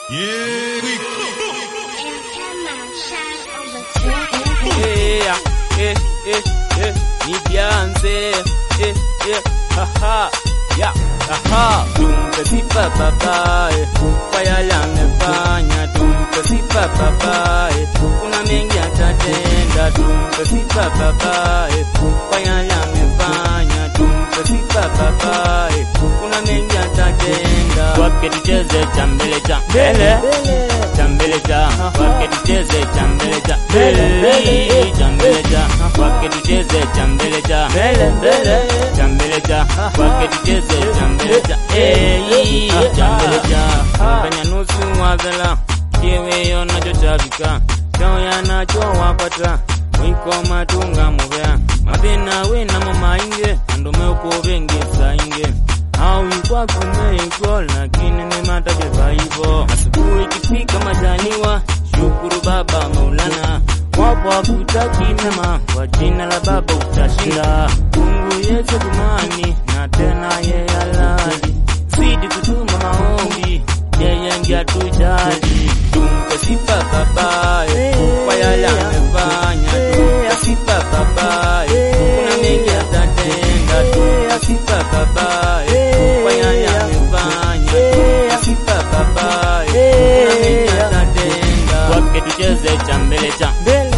Yeah, eh, eh, eh, ni Beyonce, eh, eh, haha, ya, haha. Tumpe sifa baba, eh, kwa yale amefanya. Tumpe sifa baba, eh, kuna mengi atatenda. Tumpe sifa baba, eh, kwa yale amefanya. Tumpe sifa baba, eh, kuna mengi atatenda. Kwake tucheze cha mbele cha mbele cha mbele cha kwake tucheze cha mbele cha mbele cha mbele cha kwake tucheze cha mbele cha mbele mbele cha mbele cha kwake tucheze cha mbele cha eh cha mbele cha kanya nusu wavela kiwe yonachotabika chao yanachowapata mwiko matunga muvea mabena wena mamainge andume ukuvengesa inge au kwa kumeiko lakini ni matabeba hivyo. Asubuhi ikifika majaliwa, shukuru Baba Maulana, wapo wakutaki mema, kwa jina la Baba utashinda. Mungu Yesu dumani na tena yeye halali, zidi kutuma maombi, yeye ndiye atujali. Tumpe sifa Baba kwa yale amefanya, tumpe sifa Baba, kuna mengi atatenda. Tumpe sifa Baba kwa yale amefanya, tumpe sifa Baba, kuna mengi atatenda. Kwake tucheze cha mbele cha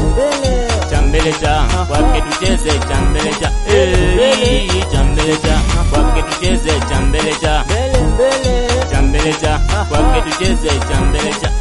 cha mbele cha kwake tucheze cha mbele cha eh cha mbele cha kwake tucheze cha mbele cha cha mbele cha kwake tucheze cha mbele cha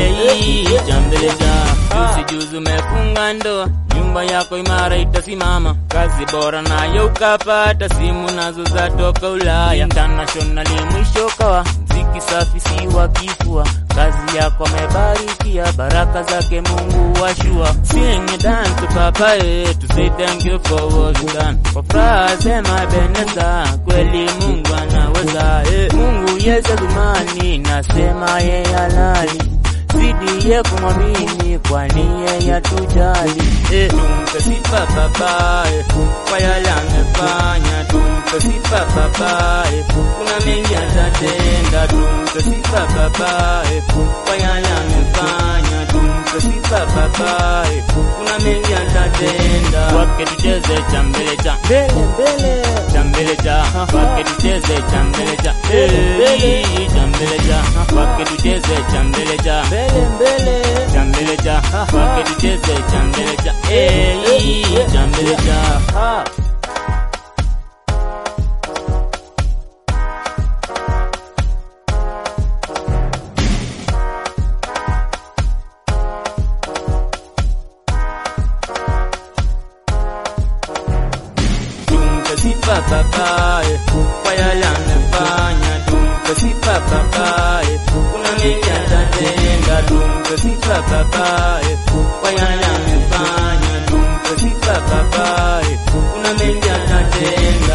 eh cha mbele cha usijuzi umefunga ndoa nyumba yako imara itasimama kazi bora nayo ukapata simu nazo zatoka Ulaya internationally mwisho kawa mziki safi si wa kifua kazi yako amebarikia baraka zake Mungu washua sing it dance to papa eh, to say thank you for what you done kwa furaha sema beneza kweli Mungu anaweza eh. Mungu Yesu dumani nasema yeye halali zidi ye kumwamini kwani yeye atujali eh. Tumpe sifa baba eh, kwa yale amefanya. Tumpe sifa baba eh, kuna mengi atatenda. Tumpe sifa baba eh, kwa yale amefanya. Tumpe sifa baba eh, kuna mengi atatenda. Kwake tucheze cha mbele cha cha mbele cha kwake tucheze cha mbele cha eh, cha mbele cha kwake tucheze cha mbele cha cha mbele cha kwake tucheze cha mbele cha eh, cha mbele cha Tumpe sifa baba eh, kwa yale amefanya. Tumpe sifa baba eh, kuna mengi atatenda. Tumpe sifa baba eh, kwa yale amefanya. Tumpe sifa baba eh, kuna mengi atatenda.